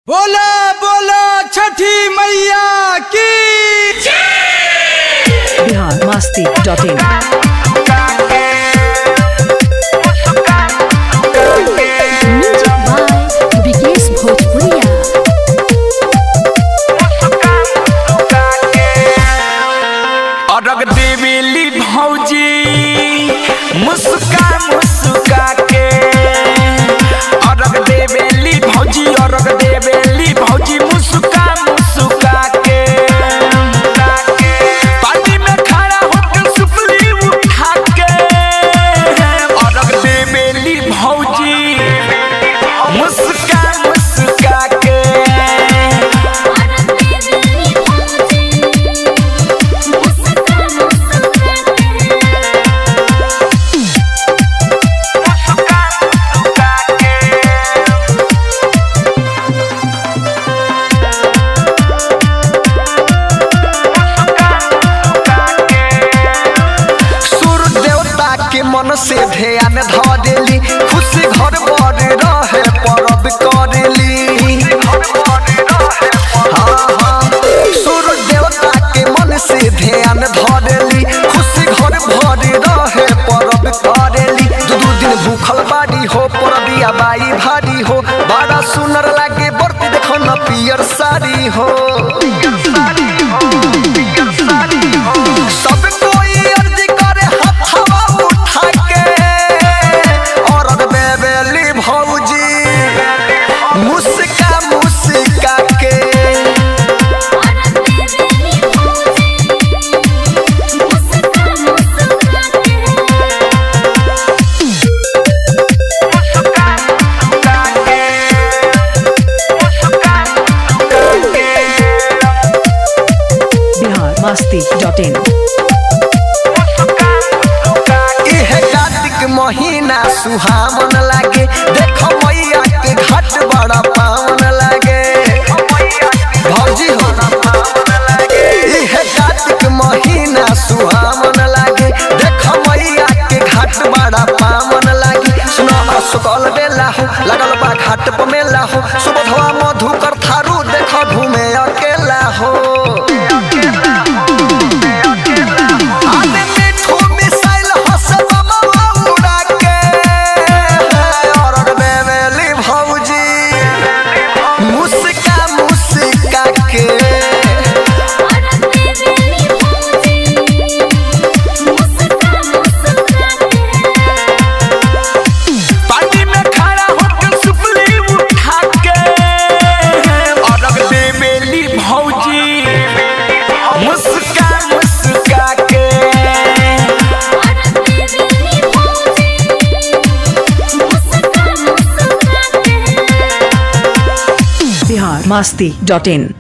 बोला बोला छठी मैया की Bihar Masti dot in music by Vikesh Bhojpuriya अरग देवेली भौजी मुस्का मुस्का के अरग देवेली भौजी अरग देवेली भौजी मुस्का मुस्का के पानी में खड़ा होकर सुपली उठा के अरग देवेली भौजी मुस्का मुस्का के सूर्य देवता के मन से ध्यान ध देली खुशी घर बर रहे परब करेली हाँ, हाँ। सूर्य देवता के मन से ध्यान ध देली खुशी घर भर रहे परब करेली दू दू दिन भूखल बाड़ी हो परबिया बाई भारी हो बड़ा सुनर लागे बर्ती देखो न पियर साड़ी हो सब कोई अर्जी करे हथवा उठा के औरत बेबेली भौजी मुस्का मुस्का के बिहार मस्ती डॉट इन इहे कार्तिक महीना सुहावन लागे देखो मैया के घाट बड़ा पावन लागे भौजी हो इहे कार्तिक महीना सुहावन लागे देखो मैया के घाट बड़ा पावन लागे सुनो सुकल बेला हो लगल बा घाट पर मेला हो सुबधवा मधुकर थारू देखो घूमे अकेला हो आने मिठू मिसाइल हंसबा उड़ा के और बेबेली भौजी मुस्का मुस्का के पानी में खड़ा होकर सुपली उठा के और बेबेली भौजी मुस्का मुस्का के बिहार मस्ती डॉट इन